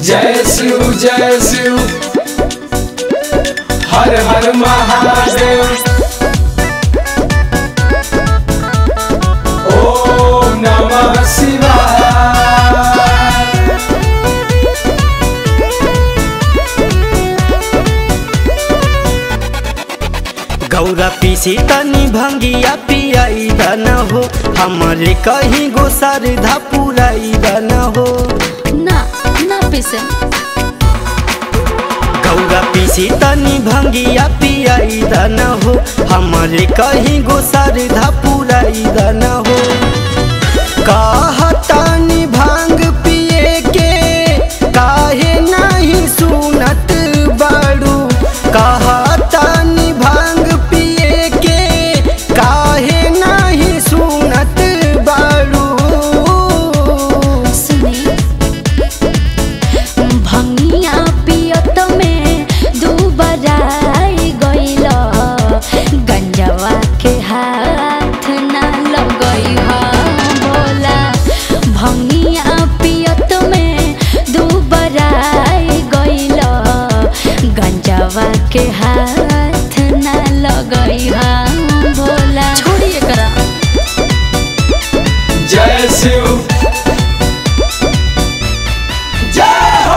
जय शिव जय शिव हर हर महादेव ओम नमः शिवाय गौरा पीसी तनी भंगिया पियाई न हो हमारे कहीं गो सरधा पुराई न हो ना ना पीसे गौरा पीसी तनी भंगिया पियाई न हो हमारे कहीं गो सरधा पुराई न हो कहतानी भांग पिए के काहे नहीं सुनत बाड़ू कहतानी भांग पिए के काहे नहीं सुनत बाड़ू सुनी भंगिया पियत में दुबराई गइल गंजवा के हाथ ना लगई हा बोला भंगिया पियत में दुबराई गइल गंजवा के हाथ ना लगई हा बोला छोड़िए करा जय शिव जय हो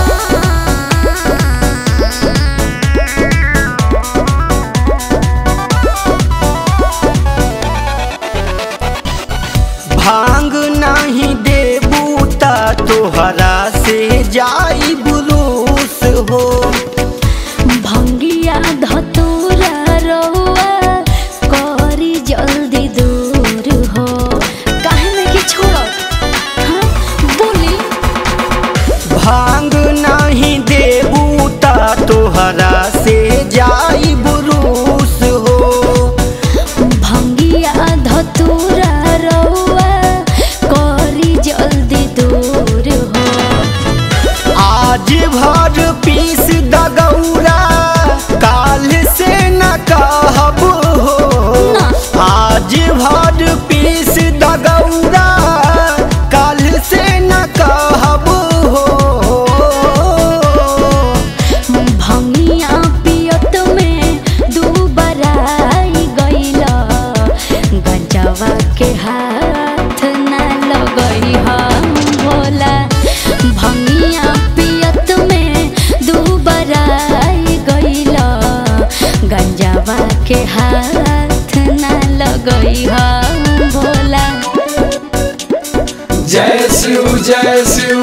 भांग नहीं देबू ता तोहरा से जाई बुलूस हो भंगिया धतूरा रहुआ करी जल्दी दूर हो काहे में कि छोड़ हाँ बोली भांग नहीं देबू ता तोहरा से जाई बुलूस हो भंगिया धतूरा रहुआ करी जल्दी दूर हो आज भर पीस दगौरा काल से न कहब हो ना। आज भर पीस दगौरा काल से न कहब हो भंगिया पियत में दुबराई गइल गंजवा के हाथ ना लगई हम भोला भंगिया पियत में दुबराई गइल गंजवा के हाथ ना लगई हम भोला जय शिव जय शिव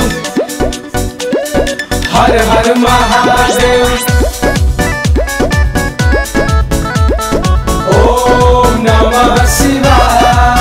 हर हर महादेव ओम नमः शिवाय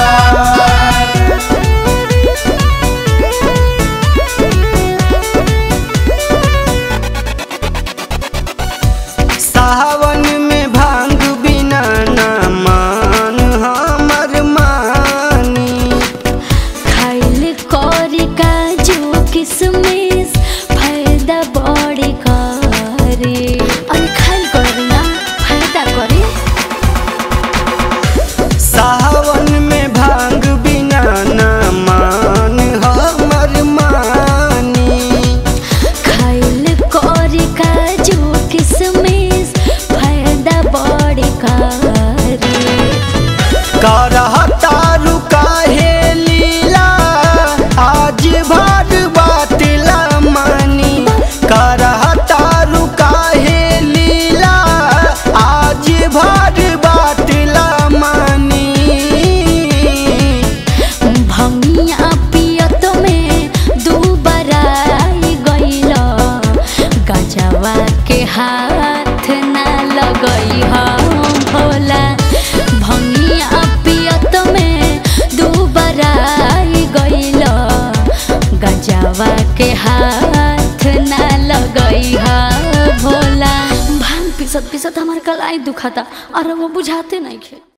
सावन में भांग बिना ना मान हमर मानी खाइल करी काजू किसमिस फायदा बड़ी करे अरे खाइल करी ना फायदा करे सावन में भांग बिना ना मान हमर मानी खाइल करी काजू किसमिस फायदा बड़ी करे करहता रुकाहे लीला आज भर बातिला मानी करहता रुकाहे लीला आज भर बातिला मानी भंगिया पियत में दुबराई गइल गजवा के हाथ ना लगई हम भोला भंगिया पियत में दुबराई गइल गजवा के हाथ ना लगई हा भोला भांग पिसत पिसत हमार कलाई दुखाता और वो बुझाते नहीं खे